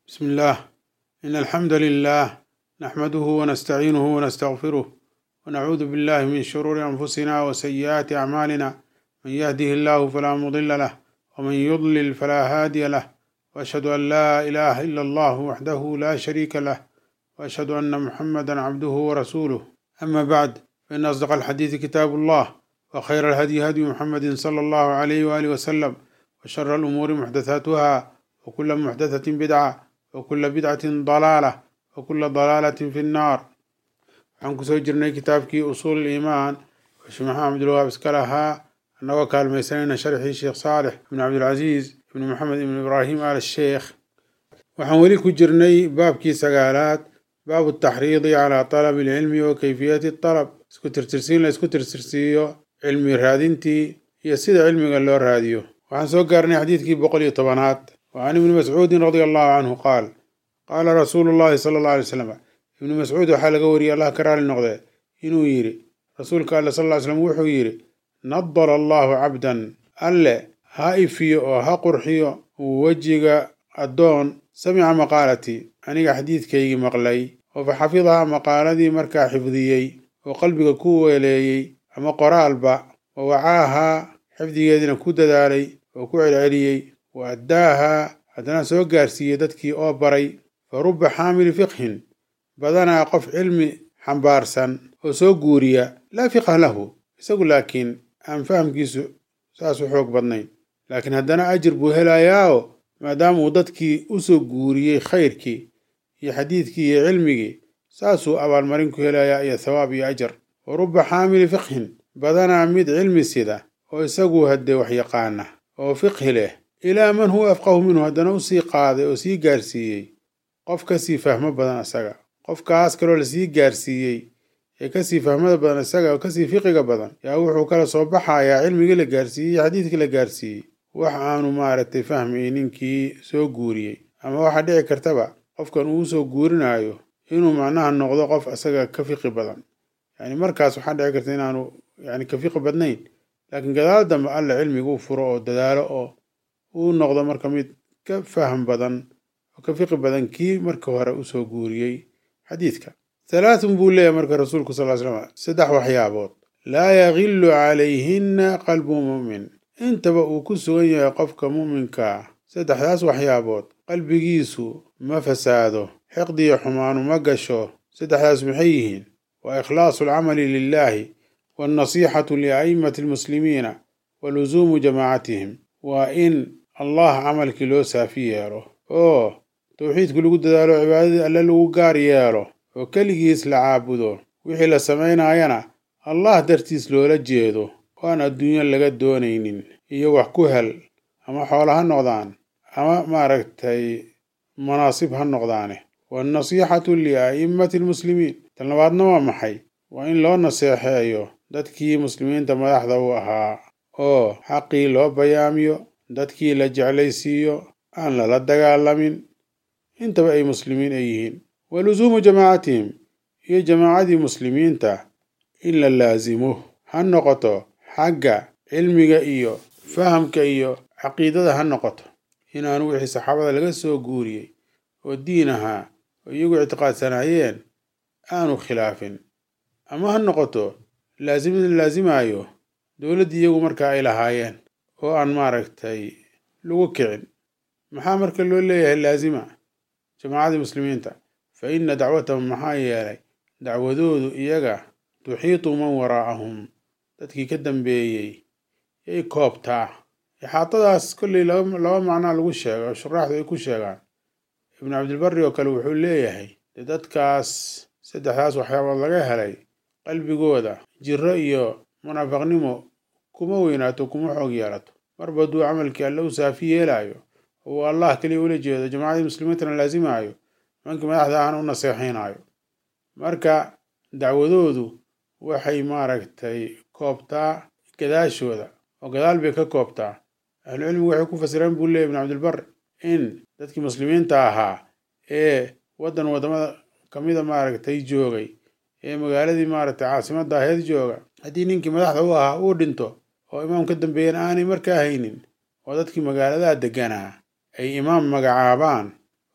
بسم الله إن الحمد لله نحمده ونستعينه ونستغفره ونعوذ بالله من شرور أنفسنا وسيئات أعمالنا من يهده الله فلا مضل له ومن يضلل فلا هادي له وأشهد أن لا إله إلا الله وحده لا شريك له وأشهد أن محمدا عبده ورسوله أما بعد فإن أصدق الحديث كتاب الله وخير الهدي هدي محمد صلى الله عليه وآله وسلم وشر الأمور محدثاتها وكل محدثة بدعة وكل بدعة ضلالة وكل ضلالة في النار waxaan kusoo jirnay kitaabkii usuul iimaan oo sheekh maxamed cabdilwahaab iska lahaa annagoo kaalmaysanayna sharxii sheekh saalix ibn cabdilcasiis ibn maxamed ibn ibraahim al sheekh waxaan weli ku jirnay baabkii sagaalaad baabu taxriidi calaa talabi alcilmi wa kayfiyati talab isku tirtirsiin la isku tirtirsiiyo cilmi raadintii iyo sida cilmiga loo raadiyo waxaan soo gaarnay xadiidkii boqol iyo tobanaad wa can ibni mascuudin radia allahu canhu qaal qaala rasuulu llahi sala alla alay slam ibnu mascuud waxaa laga wariyey allah ka raali noqdee inuu yidhi rasuulka alle sal ly slam wuxuu yidhi nadara allahu cabdan alle ha ifiyo oo ha qurxiyo wejiga addoon samica maqaalatii aniga xadiidkaygii maqlay oo fa xafidaha maqaaladii markaa xifdiyey oo qalbiga ku weeleeyey ama qoraalba wa wacaahaa xifdigeediina ku dadaalay oo ku celceliyey wa addaahaa haddana soo gaarsiiyey dadkii oo baray fa rubba xaamili fiqhin badanaa qof cilmi xambaarsan oo soo guuriya laa fiqha lahu isagu laakiin aan fahamkiisu saas u xoog badnayn laakiin haddana ajir buu helayaao maadaama uu dadkii u soo guuriyey khayrkii iyo xadiidkii iyo cilmigii saasuu abaalmarin ku helayaa iyo thawaab iyo ajar wa rubba xaamili fiqhin badanaa mid cilmi sida oo isagu haddee wax yaqaana oo fiqhi leh ilaa man huwa afqahu minhu haddana u sii qaaday oo sii gaarsiiyey qof kasii fahmo badan isaga qofkaas kaloo lasii gaarsiiyey ee kasii fahmada badan isaga oo kasii fiqiga badan yaa wuxuu kala soo baxayaa cilmigii la gaarsiiyey iyo xadiidkii la gaarsiiyey wax aanu maaragtay fahmay ninkii soo guuriyey ama waxaa dhici kartaba qofkan uu soo guurinaayo inuu macnaha noqdo qof isaga ka fiqi badan yani markaas waxaa dhici karta inaanu yani ka fiqi badnayn laakiin gadaal dambe alle cilmiga u furo oo dadaalo oo uu noqdo marka mid ka faham badan oo ka fiqi badan kii marka hore usoo guuriyey xadiidka halaathun buu leeyahay marka rasuulku sal slam saddex waxyaabood laa yagilu calayhinna qalbu mu'min intaba uu ku sugan yahay qofka mu'minkaa saddexdaas waxyaabood qalbigiisu ma fasaado xiqdiyo xumaanu ma gasho saddexdaas maxay yihiin waa ikhlaasu alcamali lilaahi waalnasiixatu lia'immati almuslimiina wa lusuumu jamaacatihim waa in allah camalkii loo saafi yeelo oo towxiidku lagu dadaalo cibaadadii alle lagu gaar yeelo oo keligiis la caabudo wixii la samaynaayana allah dartiis loola jeedo oo aan adduunyo laga doonaynin iyo wax ku hel ama xoolo ha noqdaan ama maaragtay manaasib ha noqdaane waalnasiixatu lia'immati almuslimiin tan labaadna waa maxay waa in loo naseexeeyo dadkii muslimiinta madaxda u ahaa oo xaqii loo bayaamiyo dadkii la jeclaysiiyo aan lala dagaalamin intaba ay muslimiin ay yihiin wa lusuumu jamaacatihim iyo jamaacadii muslimiinta in la laasimo ha noqoto xagga cilmiga iyo fahamka iyo caqiidada ha noqoto inaanu wixii saxaabada laga soo guuriyey oo diin ahaa oo iyagu ictiqaadsanaayeen aanu khilaafin ama ha noqoto laasimada laasimaayo dowladdii iyagu markaa ay lahaayeen oo aan maaragtay lagu kicin maxaa marka loo leeyahay laasima jamaacadii muslimiinta fa inna dacwatahum maxaa yeelay dacwadoodu iyaga tuxiitu man waraa'ahum dadkii ka dambeeyey yay koobtaa ixaatadaas kolley laba macnaa lagu sheega oo shuraaxdu ay ku sheegaan ibnu cabdilbari oo kale wuxuu leeyahay dee dadkaas saddexdaas waxyaabood laga helay qalbigooda jiro iyo munaafaqnimo kuma weynaato kuma xoog yeelato marba hadduu camalkii alle u saafi yeelaayo oo uu allah keliya ula jeedo jamaacadii muslimiintana laasimaayo nimankii madaxda ahna u naseexaynaayo marka dacwadoodu waxay maaragtay koobtaa gadaashooda oo gadaal bay ka koobtaa ahlucilmigu waxay ku fasireen buu leeyay ibnu cabdilbar in dadkii muslimiinta ahaa ee waddan waddamada kamida maaragtay joogay ee magaaladii maaragtay caasimadda aheed jooga haddii ninkii madaxda u ahaa uu dhinto oo imaam ka dambeeyana aanay markaa haynin oo dadkii magaaladaa degganaa ay imaam magacaabaan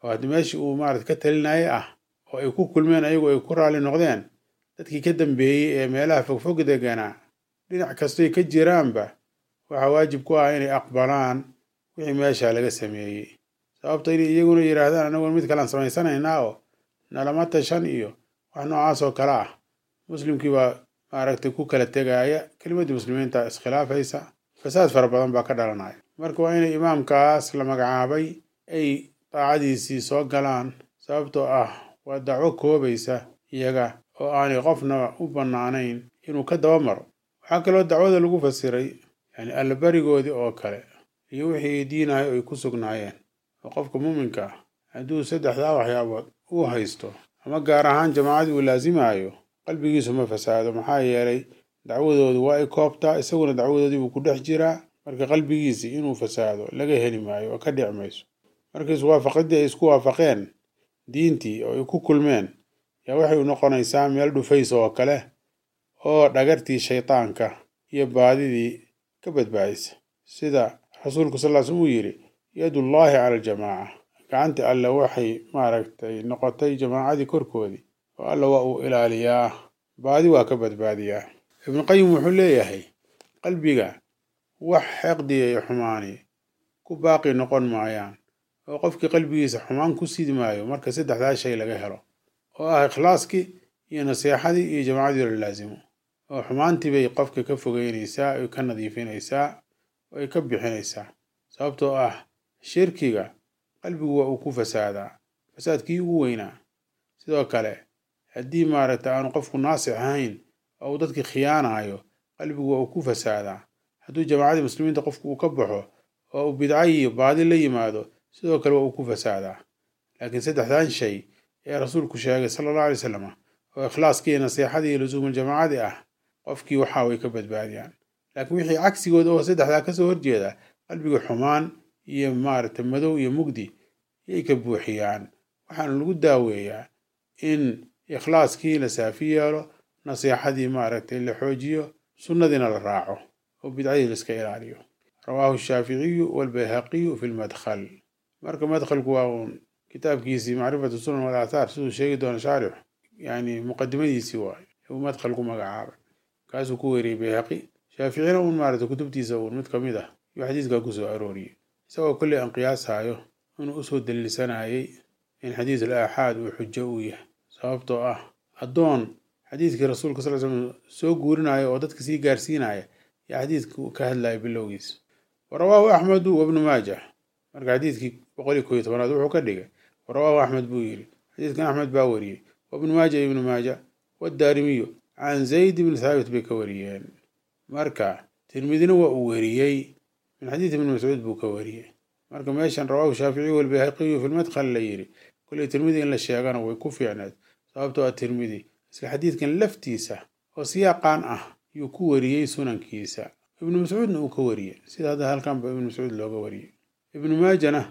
oo haddii meeshii uu maarata ka talinayay ah oo ay ku kulmeen ayagu ay ku raalli noqdeen dadkii ka dambeeyey ee meelaha fogfog deganaa dhinac kastoy ka jiraanba waxaa waajib ku ah inay aqbalaan wixii meesha laga sameeyey sababto inay iyaguna yidhaahdaan anaguna mid kalaan samaysanaynaa oo nalama tashan iyo wax noocaas oo kale ah muslimkii baa maaragtay ku kala tegaaya kelimadii muslimiinta iskhilaafaysa fasaad fara badan baa ka dhalanaya marka waa inay imaamkaas la magacaabay ay daacadiisii soo galaan sababtoo ah waa dacwo koobaysa iyaga oo aanay qofna u bannaanayn inuu ka daba maro waxaa kaloo dacwada lagu fasiray yani allabarigoodii oo kale iyo wixii diinahay ay ku sugnaayeen oo qofka muuminka ah hadduu saddexdaa waxyaabood uu haysto ama gaar ahaan jamaacadii uu laasimayo qalbigiisu ma fasaado maxaa yeelay dacwadoodu waa ay koobtaa isaguna dacwadoodii buu ku dhex jiraa marka qalbigiisii inuu fasaado laga heli maayo oo ka dhici mayso marka iswaafaqidii ay isku waafaqeen diintii oo ay ku kulmeen yaa waxay u noqonaysaa meel dhufays oo kale oo dhagartii shaydaanka iyo baadidii ka badbaadisa sida rasuulku sal l slm uu yidhi yadullaahi cala aljamaaca gacantii alle waxay maaragtay noqotay jamaacadii korkoodii oo alla waa uu ilaaliyaa baadi waa ka badbaadiyaa ibnuqayim wuxuu leeyahay qalbiga wax xeqdiya iyo xumaani ku baaqi noqon maayaan oo qofkii qalbigiisa xumaan ku sidi maayo marka saddexdaa shay laga helo oo ah ikhlaaskii iyo naseexadii iyo jamaacadii la laasimo oo xumaantii bay qofka ka fogeynaysaa ay ka nadiifinaysaa oo ay ka bixinaysaa sababtoo ah shirkiga qalbigu waa uu ku fasaadaa fasaadkii ugu weynaa sidoo kale haddii maaragta aanu qofku naasix ahayn oo uu dadkii khiyaanayo qalbigu waa uu ku fasaadaa hadduu jamaacadii muslimiinta qofku uu ka baxo oo uu bidca iyo baadi la yimaado sidoo kale waa uu ku fasaadaa laakiin saddexdan shay ee rasuulku sheegay sala allahu alay wasalam oo ikhlaaskii iyo nasiixadii iyo lusuumuljamaacadii ah qofkii waxa way ka badbaadiyaan laakiin wixii cagsigood oo saddexdaa kasoo horjeeda qalbiga xumaan iyo maaragtay madow iyo mugdi yay ka buuxiyaan waxaana lagu daaweeyaa in ikhlaaskii la saafi yeelo nasiixadii maaragtay la xoojiyo sunnadiina la raaco oo bidcadii la iska ilaaliyo rawaahu shaaficiyu walbayhaqiyu fi lmadkhal marka madkhalku waa uun kitaabkiisii macrifatu sunan wal aathaar siduu sheegi doono shaarix yani muqadimadiisii waayo uu madkhal ku magacaabay kaasuu ku weriyey bayhaqi shaaficina uun maaragtay kutubtiisa uun mid kamid ah yuu xadiiskaa kusoo arooriyey isagoo kolley aan qiyaasayo inuu usoo daliilsanayay in xadiis al aaxaad uu xujo uu yahay sababtoo ah addoon xadiiskii rasuulka sal slam soo guurinaya oo dadka sii gaarsiinaya yaa xadiiska ka hadlaya bilowgiisa wa rawaahu axmedu wabnu maajah marka xadiiskii boqol iyo koo iyo tobanaad wuxuu ka dhigay wa rawaahu axmed buu yidhi xadiiskan axmed baa wariyey wabnu maaja ibnu maaja wadaarimiyu can zayd ibni thaabit bay ka wariyeen marka tirmidina waa uu weriyey min xadiis ibni mascuud buu ka wariyey marka meeshan rawaahu shaaficiyu walbayhaqiyu fi lmadkhal la yidhi kolley tirmidi in la sheegana way ku fiicneed sababtoo ah tirmidi isla xadiidkan laftiisa oo siyaaqaan ah yuu ku wariyey sunankiisa ibnu mascuudna uu ka wariyey sida hadda halkanba ibnu mascuud looga wariyey ibnu maajana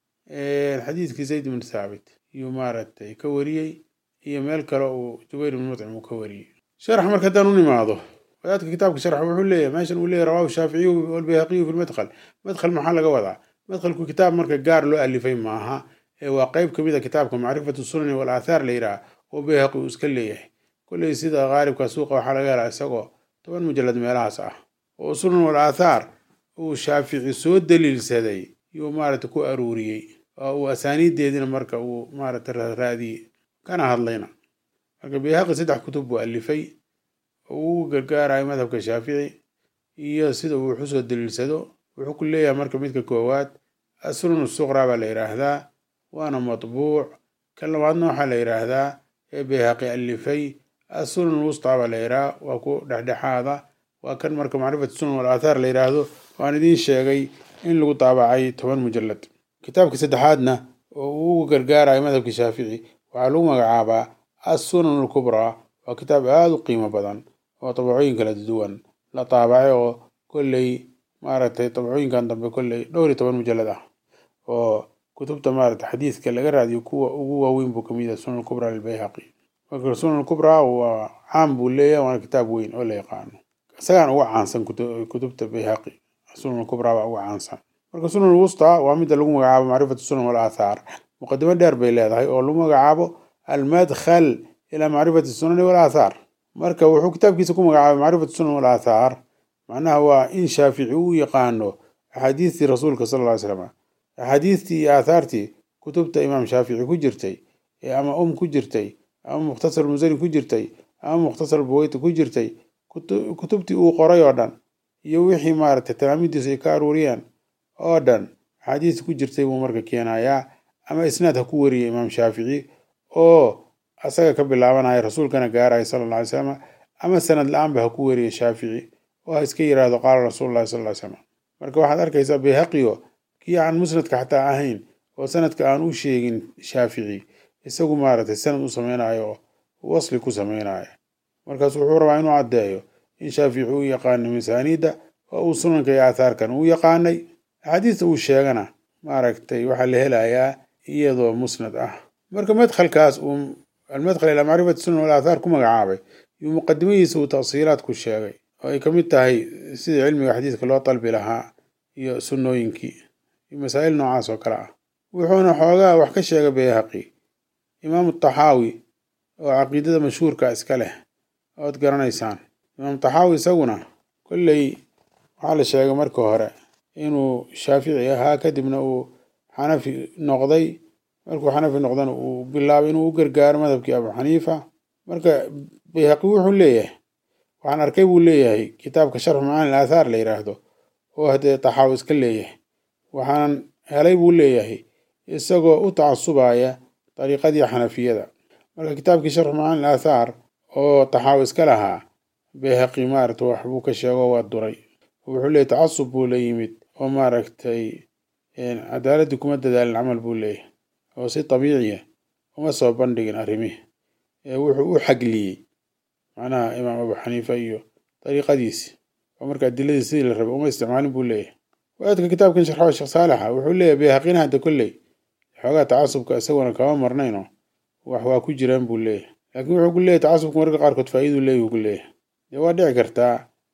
xadiidkii zayd ibn thaabit yuu maaragtay ka wariyey iyo meel kale uu jubayr ibn mutcim uu ka wariyey sharax marka haddaan u nimaado wadaadka kitaabka sharx wuxuu leeyahay meeshan uu leeyahy rawaahu shaaficiyu walbayhaqiyu fi lmadkhal madkhal maxaa laga wadaa madkhalku kitaab marka gaar loo alifay maaha ee waa qeyb kamid a kitaabka macrifatu sunani wal aathaar la yidhaha oo bayhaqi uu iska leeyahay kolley sida qaalibka suuqa waxaa laga helaa isagoo toban mujalad meelahaas ah oo sunan wal aathaar uu shaafici soo daliilsaday yuu maaragta ku aruuriyey oo uu asaaniiddeediina marka uu maaragta raadiyey kana hadlayna marka bayhaqi saddex kutub buu alifay oo uu gargaarayo madhabka shaafici iyo sida uu waxu soo daliilsado wuxuu ku leeyahay marka midka koowaad assunan suqraa baa la yidhaahdaa waana matbuuc kan labaadna waxaa la yidhaahdaa ee bayhaqi alifay assunan wustaa baa la yidhaha waa ku dhexdhexaada waa kan marka macrifat sunan wal aathaar la yidhaahdo waan idiin sheegay in lagu daabacay toban mujalad kitaabka saddexaadna oo uu uga gargaarayo madhabka shaafici waxaa lagu magacaabaa assunan alkubraa waa kitaab aada u qiimo badan oo dabacooyin kala duwan la daabacay oo kolley maaragtay dabcooyinkan dambe kolley dhowr iyo toban mujalad ah oo kutubta maaragtay xadiiska laga raadiyo kuwa ugu waaweyn buu kamid yahay sunan kubra lilbayhaqi marka sunan kubra waa caam buu leeyahay waana kitaab weyn oo la yaqaano isagaan uga caansan kutubta bayhaqi sunan kubra baa uga caansan marka sunan wusta waa midda lagu magacaabo macrifatu sunan wal aathaar muqadimo dheer bay leedahay oo lagu magacaabo almadkhal ilaa macrifati sunani walaathaar marka wuxuu kitaabkiisa ku magacaabay macrifatu sunan walaathaar macnaha waa in shaafici uu yaqaano axaadiistii rasuulka sala ly slam axaadiistii iyo aathaartii kutubta imaam shaafici ku jirtay ee ama um ku jirtay ama mukhtasar musani ku jirtay ama mukhtasar buweyti ku jirtay kutubtii uu qoray oo dhan iyo wixii maaragtay talaamidiisu ay ka aruuriyeen oo dhan axaadiistii ku jirtay buu marka keenayaa ama isnaad ha ku wariyay imaam shaafici oo asaga ka bilaabanaya rasuulkana gaaraya sala alla alay slam ama sanad la-aanba ha ku weriya shaafici oo ha iska yidhaahdo qaala rasuulullahi sal ly slam marka waxaad arkaysaa bayhaqiyo kii aan musnadka xataa ahayn oo sanadka aan u sheegin shaafici isagu maaragtay sanad u sameynayo oo wasli ku sameynaya markaas wuxuu rabaa inuu caddeeyo in shaafici uu yaqaanay masaaniidda oo uu sunanka iyo aathaarkan uu yaqaanay axaadiista uu sheegana maaragtay waxaa la helayaa iyadoo musnad ah marka madkhalkaas uu almadkhal ilaa macrifati sunan wal aathaar ku magacaabay iyo muqadimadiisa uu tafsiilaad ku sheegay oo ay ka mid tahay sidii cilmiga xadiiska loo dalbi lahaa iyo sunnooyinkii iyo masaa'il noocaas oo kale ah wuxuuna xoogaa wax ka sheegay bayhaqi imaamu taxaawi oo caqiidada mashhuurka iska leh ood garanaysaan imaam taxaawi isaguna kolley waxaa la sheegay markii hore inuu shaafici ahaa kadibna uu xanafi noqday markuu xanafi noqdana uu bilaabay inuu u gargaaro madhabkii abu xaniifa marka bayhaqi wuxuu leeyahay waxaan arkay buu leeyahay kitaabka sharxu macaani aathaar la yidhaahdo oo haddee taxaawi iska leeyahay waxaanan helay buu leeyahay isagoo u tacasubaya dariiqadii xanafiyada marka kitaabkii sharxu macaani aathaar oo taxaawi iska lahaa bayhaqi maaragta wax buu ka sheego waa duray wuxuu leeyahy tacasub buu la yimid oo maaragtay cadaaladdii kuma dadaalin camal buu leeyahay oo si dabiiciya uma soo bandhigin arrimihi ee wuxuu u xagliyey macnaha imaam abu xaniifa iyo dariiqadiisi oo marka adiladii sidii la rabay uma isticmaalin buu leeyahay waaadka kitaabkan sharxo sheekh saalexa wuxuu leeyahay bayhaqina hadda kolley xoogaa tacasubka isaguna kama marnayno wax waa ku jiraan buu leeyahay laakiin wuxuu ku leeyahy tacasubka mararka qaarkood faa'iiduu leeyahy ku leeyahay dee waa dhici kartaa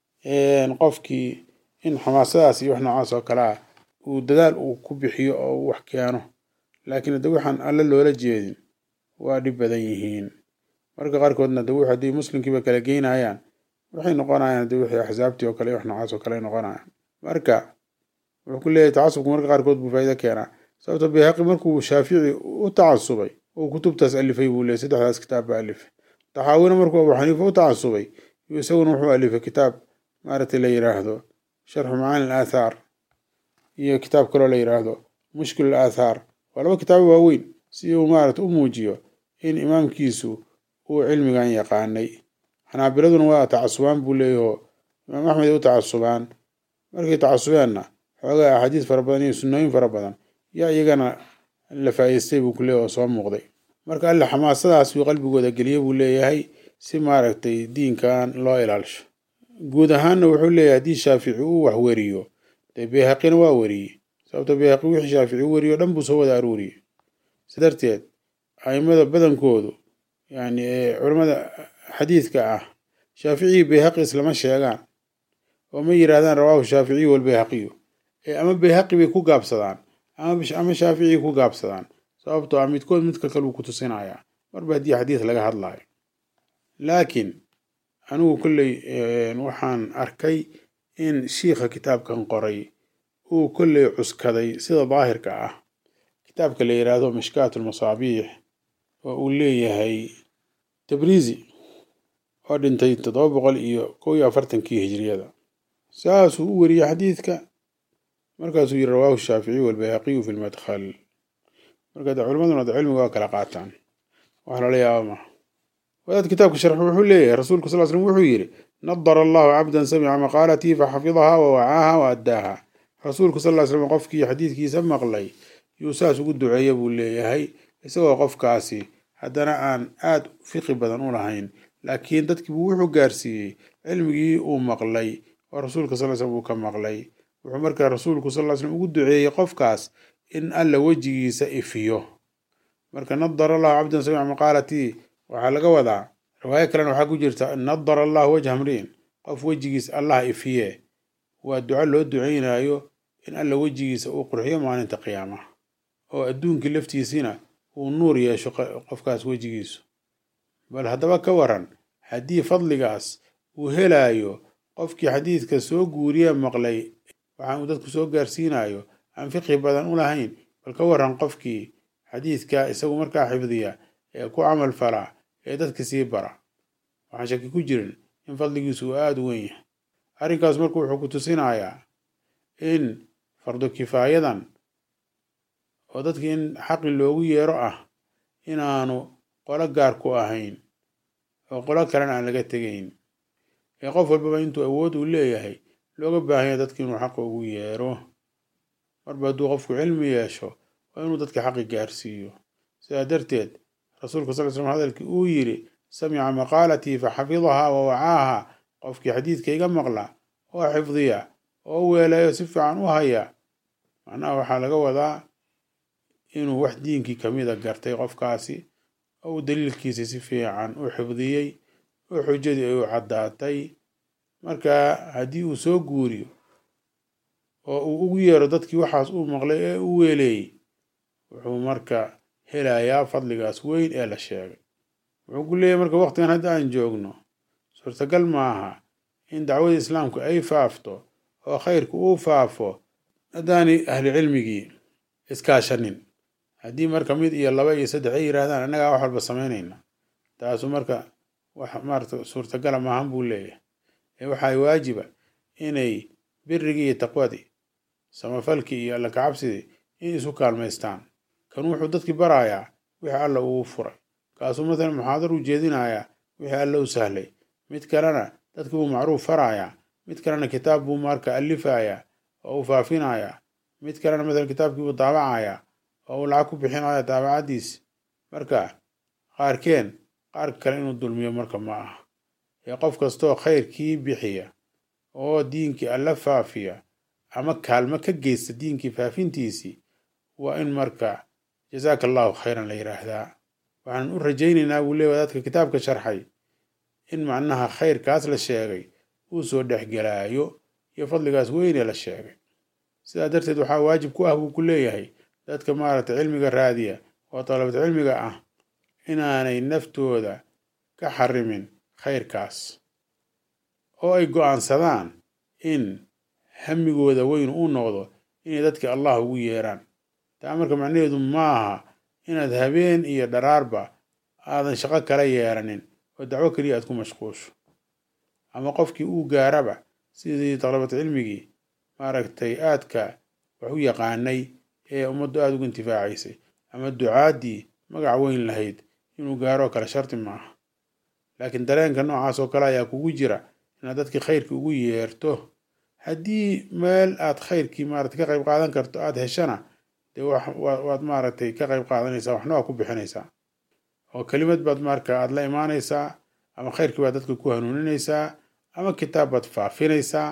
qofkii in xamaasadaas iyo wax noocaas oo kale ah uu dadaal uu ku bixiyo oo uu wax keeno laakiin hadda waxaan alle loola jeedin waa dhib badan yihiin marka qaarkoodna de haddii muslimkiiba kala geynayaan waxay noqonayaan de wixii axsaabtii oo kale iyo wax noocaas oo kale noqonayaan marka wuxuu ku leeyahay tacasubku marka qaarkood buu faa'iido keenaa sababto bayhaqi markuu shaafici u tacasubay oo kutubtaas alifay buu leeyahy saddexdaas kitaab baa alifay taxaawina markuu abu xaniifa u tacasubay iyo isaguna wuxuu alifay kitaab maaragtay la yidhaahdo sharxu macaani al aathaar iyo kitaab kaloo la yidhaahdo mushkil al aathaar waa laba kitaabo waaweyn si uu maaragta u muujiyo in imaamkiisu uu cilmigan yaqaanay xanaabiladuna waa tacasubaan buu leeyahoo imaam axmed ay u tacasubaan markay tacasubeenna xoogaa axaadiis fara badan iyo sunnooyin fara badan yaa iyagana la faa'iistay buu ku leeyahy oo soo muuqday marka alle xamaasadaas uu qalbigooda geliye buu leeyahay si maaragtay diinkan loo ilaalisho guud ahaanna wuxuu leeyahay haddii shaafici uu wax weriyo dee bayhaqina waa weriyey sababto bayhaqi wixii shaafici u weriyo dhan buu soo wada aruuriyey si darteed aimada badankoodu yani culamada xadiidka ah shaaficiyi bayhaqi islama sheegaan oo ma yidhaahdaan rawaahu shaaficiyu walbayhaqiyu ee ama bayhaqi bay ku gaabsadaan ama shaaficii ku gaabsadaan sababtoo ah midkood midka kale uu ku tusinayaa marba haddii xadiis laga hadlayo laakiin anigu kolley waxaan arkay in shiikha kitaabkan qoray uu kolley cuskaday sida daahirka ah kitaabka la yidhaahdo mishkaat almasaabiix oo uu leeyahay tabriisi oo dhintay toddoba boqol iyo kow iyo afartankii hijriyada saasuu u wariyey xadiidka markaasuu yiri rawaahu shaaficiyu walbayhaqiyu fi lmadkhal marka de culimaduna de cilmiga waa kala qaataan wax lala yaaba maha wadaad kitaabka sharx wuxuu leeyahay rasuulku sal slm wuxuu yidhi nadara allahu cabdan samica maqaalatii faxafidahaa wa wacaaha wa addaaha rasuulku sal ly slam qofkii xadiidkiisa maqlay yuu saas ugu duceeya buu leeyahay isagoo qofkaasi haddana aan aad fiqi badan u lahayn laakiin dadkiibuu wuxuu gaarsiiyey cilmigii uu maqlay oo rasuulka sal slm uu ka maqlay wuxuu markaa rasuulku sal ly slm ugu duceeyey qofkaas in alla wejigiisa ifiyo marka nadara allahu cabdan samica maqaalatii waxaa laga wadaa riwaayo kalena waxaa ku jirta nadara allahu wajha mriin qof wejigiis allah ifiye waa duco loo duceynayo in alla wejigiisa uu qurxiyo maalinta qiyaamaha oo adduunkii laftiisina uu nuur yeesho qofkaas wejigiisu bal haddaba ka waran haddii fadligaas uu helaayo qofkii xadiidka soo guuriye maqlay waxaan uu dadku soo gaarsiinayo aan fiqhi badan u lahayn bal ka waran qofkii xadiidka isagu markaa xifdiya ee ku camal fala ee dadka sii bara waxaan shaki ku jirin in fadligiisu uu aada u weyn yahay arrinkaas marka wuxuu ku tusinayaa in fardu kifaayadan oo dadki in xaqi loogu yeero ah inaanu qolo gaar ku ahayn oo qolo kalena aan laga tegayn ee qof walbaba intuu awood uu leeyahay looga baahanya dadki inuu xaqa ugu yeero marba hadduu qofku cilmi yeesho waa inuu dadka xaqi gaarsiiyo sidaa darteed rasuulka sal l slam hadalkii uu yidhi samica maqaalatii fa xafidahaa wa wacaaha qofkii xadiidka iga maqla oo xifdiya oo weelayo si fiican u haya macnaha waxaa laga wadaa inuu wax diinkii kamida gartay qofkaasi oo uu daliilkiisi si fiican u xifdiyey oo xujadii ay u caddaatay marka haddii uu soo guuriyo oo uu ugu yeero dadkii waxaas uu maqlay ee u weeleeyey wuxuu marka helayaa fadligaas weyn ee la sheegay wuxuu ku leeyahy marka waqtigan hadda aan joogno suurtagal maaha in dacwadii islaamku ay faafto oo khayrku uu faafo haddaanay ahli cilmigii iskaashanin haddii marka mid iyo laba iyo saddex ay yidhaahdaan annagaa wax walba samaynayna taasu marka wax maarata suurtagala maahan buu leeyahay ee waxaa waajiba inay birigii iyo taqwadii samafalkii iyo alla kacabsidii in isu kaalmaystaan kan wuxuu dadkii barayaa wixii alla uu furay kaasuu matalan muxaadar u jeedinayaa wixii alla u sahlay mid kalena dadkii buu macruuf farayaa mid kalena kitaab buu marka alifayaa oo uu faafinayaa mid kalena matalan kitaabkii buu daabacayaa oo uu lacag ku bixinaya daabacadiis marka qaarkeen qaarka kale inuu dulmiyo marka ma aha ee qof kastoo khayrkii bixiya oo diinkii alla faafiya ama kaalmo ka geysta diinkii faafintiisii waa in marka jazaaka allahu khayran la yidhaahdaa waxaan u rajaynaynaa buu leeya dadka kitaabka sharxay in macnaha khayrkaas la sheegay uu soo dhexgelaayo iyo fadligaas weynee la sheegay sidaa darteed waxaa waajib ku ah buu ku leeyahay dadka maaragtay cilmiga raadiya oo dalabad cilmiga ah inaanay naftooda ka xarimin khayrkaas oo ay go'aansadaan in hamigooda weyn uu noqdo inay dadka allah ugu yeeraan taa marka macnaheedu maaha inaad habeen iyo dharaarba aadan shaqo kala yeeranin oo dacwo keliya aad ku mashquusho ama qofkii uu gaaraba sidii dalabat cilmigii maaragtay aadka wax u yaqaanay ee ummaddu aada ugu intifaacaysay ama ducaaddii magac weyn lahayd inuu gaaroo kale sharti maaha laakiin dareenka noocaas oo kale ayaa kugu jira inaad dadkii khayrkii ugu yeerto haddii meel aad khayrkii maarata ka qayb qaadan karto aada heshana dee waad maaragtay ka qayb qaadanaysaa waxna waa ku bixinaysaa oo kelimad baad marka aada la imaanaysaa ama khayrkii baad dadka ku hanuuninaysaa ama kitaab baad faafinaysaa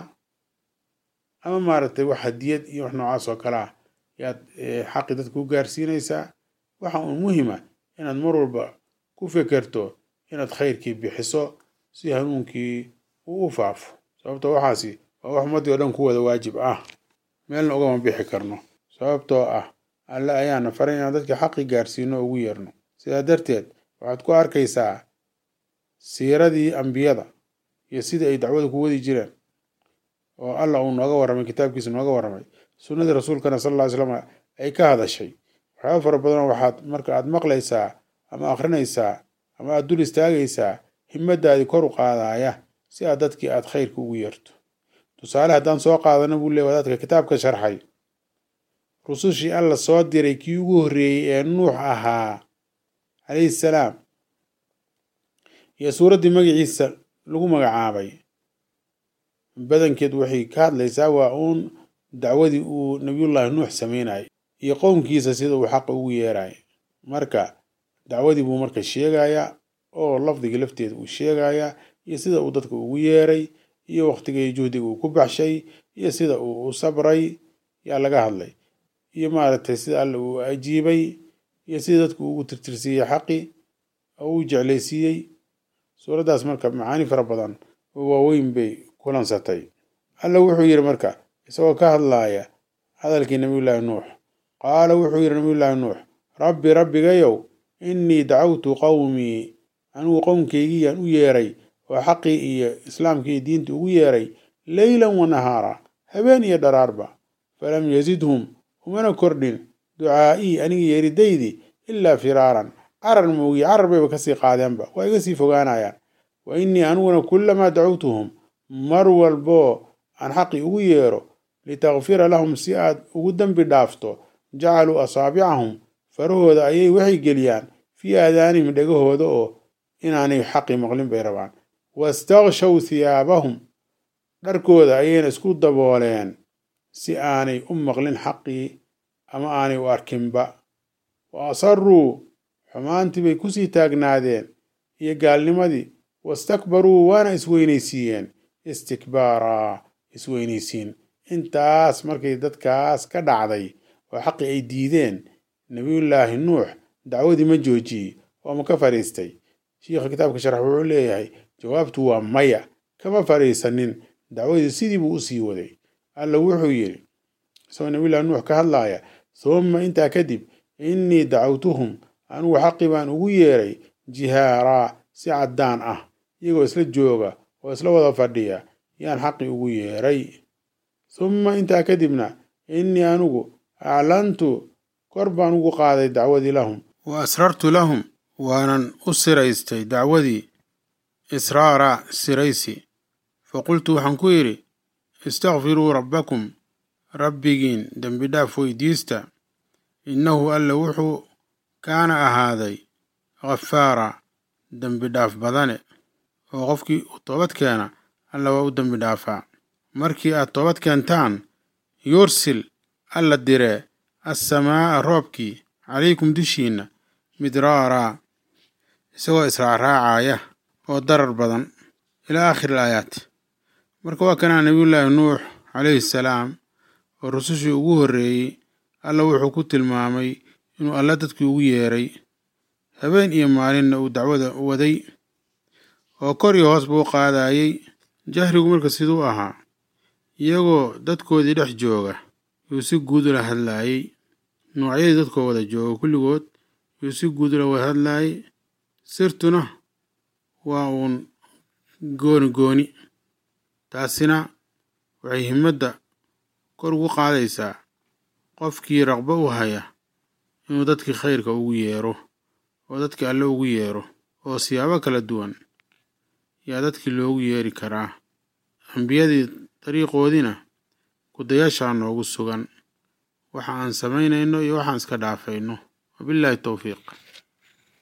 ama maaragtay wax hadiyad iyo wax noocaas oo kale ah yaad xaqi dadka ku gaarsiinaysaa waxa uun muhima inaad mar walba ku fekerto inaad khayrkii bixiso si hanuunkii uu u faafo sababtoo waxaasi waa wax ummaddii oo dhan ku wada waajib ah meelna ugama bixi karno sababtoo ah alle ayaana faray inaan dadka xaqi gaarsiino ugu yeerno sidaa darteed waxaad ku arkaysaa siiradii ambiyada iyo sidii ay dacwada ku wadi jireen oo allah uu nooga warramay kitaabkiisa nooga warramay sunnadii rasuulkana sal alla ly slam ay ka hadashay waxyaaba fara badanoo waxaad marka aad maqlaysaa ama akhrinaysaa ama aad dul istaagaysaa himadaadii kor u qaadaya si aad dadkii aad khayrka ugu yeerto tusaale haddaan soo qaadano buu leey wadaadka kitaabka sharxay rusushii alla soo diray kii ugu horreeyey ee nuux ahaa calayhi salaam iyo suuraddii magaciisa lagu magacaabay badankeed waxay ka hadlaysaa waa uun dacwadii uu nabiyullaahi nuux sameynayay iyo qowmkiisa sida uu xaqa ugu yeeraya marka dacwadii buu marka sheegayaa oo lafdiga lafteeda uu sheegayaa iyo sida uu dadka ugu yeeray iyo waqtiga iyo juhdiga uu ku baxshay iyo sida uu u sabray yaa laga hadlay iyo maaragtay sida alle uu ajiibay iyo sida dadku ugu tirtirsiiyey xaqi oo uu jeclaysiiyey suuraddaas marka macaani fara badan oo waaweyn bay kulansatay alla wuxuu yidhi marka isagoo ka hadlaaya hadalkii nabiyullaahi nuux qaala wuxuu yidhi nabiyullaahi nuux rabbi rabbigayow innii dacawtu qowmii anigu qowmkaygiyaan u yeeray oo xaqii iyo islaamkii iyo diinta ugu yeeray leylan wa nahaara habeen iyo dharaarba falam yazidhum umana kordhin ducaa'ii aniga yeeridaydii ilaa firaaran carar moogiye carar bayba kasii qaadeenba waa iga sii fogaanayaan wa innii aniguna kullamaa dacawtuhum mar walboo aan xaqii ugu yeero litakfira lahum si aad ugu dembi dhaafto jacaluu asaabicahum farahooda ayay waxay geliyaan fii aadaanihim dhegahooda oo inaanay xaqii maqlin bay rabaan wastakshaw thiyaabahum dharkooda ayayna isku dabooleen si aanay u maqlin xaqii ama aanay u arkinba wa asaruu xumaantii bay kusii taagnaadeen iyo gaalnimadii wastakbaruu waana isweynaysiiyeen istikbaaraa isweynaysiin intaas markay dadkaas ka dhacday oo xaqii ay diideen nebiyullaahi nuux dacwadii ma joojiyey oo ma ka fadhiistay shiikha kitaabka sharax wuxuu leeyahay jawaabtu waa maya kama fadhiisanin dacwadii sidii buu u sii waday alla wuxuu yidhi isagoo nabiyullahi nuux ka hadlaaya humma intaa kadib innii dacawtuhum anigu xaqii baan ugu yeeray jihaaraa si caddaan ah iyagoo isla jooga oo isla wada fadhiya yaan xaqii ugu yeeray humma intaa kadibna innii anigu aclantu kor baan ugu qaaday dacwadii lahum wa asrartu lahum waanan u siraystay dacwadii israara siraysi faqultu waxaan ku yidhi istakfiruu rabbakum rabbigiin dembi dhaaf weydiista innahu alle wuxuu kaana ahaaday ghafaara dembi dhaaf badane oo qofkii toobad keena alla waa u dembi dhaafaa markii aad toobad keentaan yursil alla diree assamaa'a roobkii calaykum dushiinna midraaraa isagoo israacraacaya oo darar badan ilaa aakhiri alaayaat marka waa kanaa nebiyullaahi nuux calayhi salaam oo rusushii ugu horreeyey alla wuxuu ku tilmaamay inuu alla dadkii ugu yeeray habeen iyo maalinna uu dacwada waday oo kor iyo hoos buu qaadayey jahrigu marka siduu ahaa iyagoo dadkoodii dhex jooga yuu si guud ula hadlaayey noocyadii dadkoo wada jooga kulligood yuu si guud ula wada hadlaayey sirtuna waa uun gooni gooni taasina waxay himmadda kor ugu qaadaysaa qofkii raqbo u haya inuu dadkii khayrka ugu yeero oo dadkii alle ugu yeero oo siyaabo kala duwan yaa dadkii loogu yeeri karaa ambiyadii dariiqoodiina kudayaashaa noogu sugan waxa aan samaynayno iyo waxaan iska dhaafayno wabilaahi towfiiq